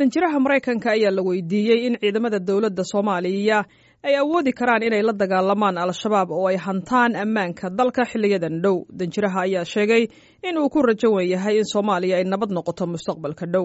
danjiraha maraykanka ayaa la weydiiyey in ciidamada dowladda soomaaliya ay awoodi karaan inay la dagaalamaan al-shabaab oo ay hantaan ammaanka dalka xiliyadan dhow danjiraha ayaa sheegay in uu ku rajo wen yahay in soomaaliya ay nabad noqoto mustaqbalka dhow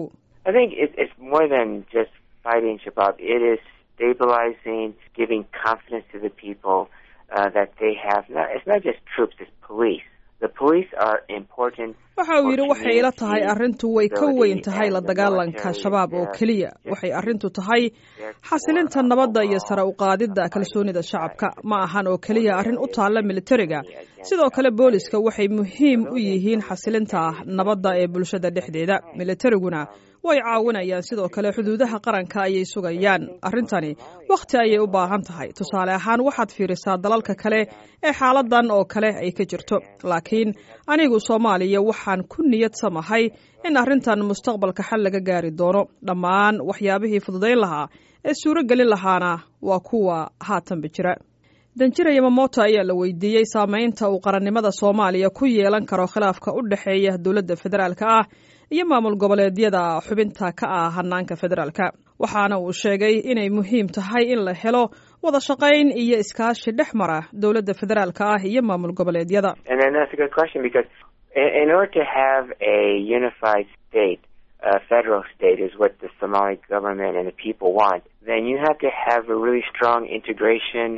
waxa uu yidhi waxay ila tahay arrintu way ka weyn tahay la dagaalanka shabaab oo keliya waxay arrintu tahay xasilinta nabadda iyo sare u qaadidda kalsoonida shacabka ma ahan oo keliya arrin u taalla militariga sidoo kale booliska waxay muhiim u yihiin xasilinta nabadda ee bulshada dhexdeeda militariguna way caawinayaan sidoo kale xuduudaha qaranka ayay sugayaan arrintani wakhti ayay u baahan tahay tusaale ahaan waxaad fiirisaa dalalka kale ee xaaladan oo kale ay ka jirto laakiin anigu soomaaliya waxaan ku niyad samahay in arrintan mustaqbalka xal laga gaari doono dhammaan waxyaabihii fududayn lahaa ee suuro gelin lahaana waa kuwa haatanba jira danjira yamamoto ayaa la weydiiyey saamaynta uu qarannimada soomaaliya ku yeelan karo khilaafka u dhexeeya dowladda federaalka ah iyo maamul goboleedyada xubinta ka ah hanaanka federaalka waxaana uu sheegay inay muhiim tahay in la helo wada shaqayn iyo iskaashi dhex mara dowladda federaalka ah iyo maamul goboleedyada federal state is what the Somali government and the people want, then you have to have a really strong integration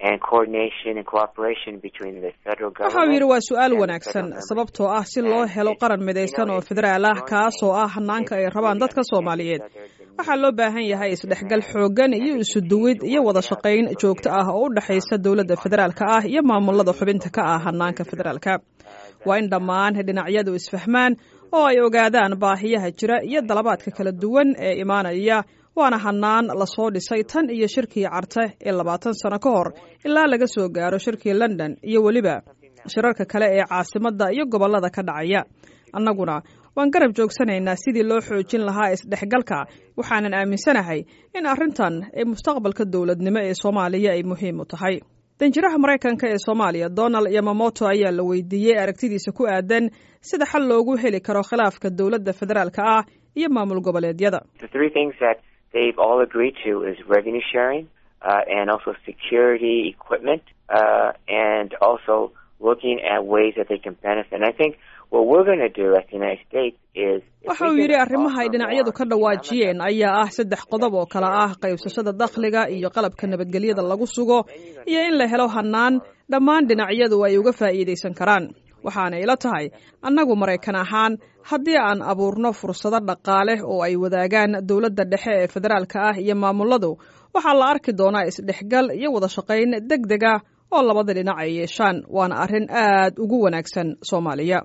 waxa uu yidhi waa su-aal wanaagsan sababtoo ah si loo helo qaran midaysan oo federaal ah kaasoo ah hanaanka ay rabaan dadka soomaaliyeed waxaa loo baahan yahay isdhexgal xooggan iyo isuduwid iyo wada shaqayn joogto ah oo u dhexaysa dowladda federaalka ah iyo maamulada xubinta ka ah hanaanka federaalka waa in dhammaan dhinacyadu isfahmaan oo ay ogaadaan baahiyaha jira iyo dalabaadka kala duwan ee imaanaya waana hanaan lasoo dhisay tan iyo shirkii carte ee labaatan sano ka hor ilaa laga soo gaaro shirkii london iyo weliba shirarka kale ee caasimadda iyo gobollada ka dhacaya annaguna waan garab joogsanaynaa sidii loo xoojin lahaa isdhexgalka waxaanan aaminsanahay in arrintan ee mustaqbalka dowladnimo ee soomaaliya ay muhiim u tahay danjiraha maraykanka ee soomaaliya donald yamamoto ayaa la weydiiyey aragtidiisa ku aadan sida xal loogu heli karo khilaafka dowladda federaalka ah iyo maamul goboleedyada they've all agreed to is revenue sharing uh, and also security equipment uh, and also looking at ways that they can benefit. And I think what we're going to do as the United States is waxa uu yidhi arrimaha ay dhinacyadu ka dhawaajiyeen ayaa ah saddex qodob oo kale ah qaybsashada dakhliga iyo qalabka nabadgelyada lagu sugo iyo in la helo hanaan dhammaan dhinacyadu ay uga faa'iidaysan karaan waxaana ila tahay annagu maraykan ahaan haddii aan abuurno fursado dhaqaale oo ay wadaagaan dowladda dhexe ee federaalka ah iyo maamuladu waxaa la arki doonaa isdhexgal iyo wada shaqayn deg deg ah oo labada dhinac ay yeeshaan waana arrin aad ugu wanaagsan soomaaliya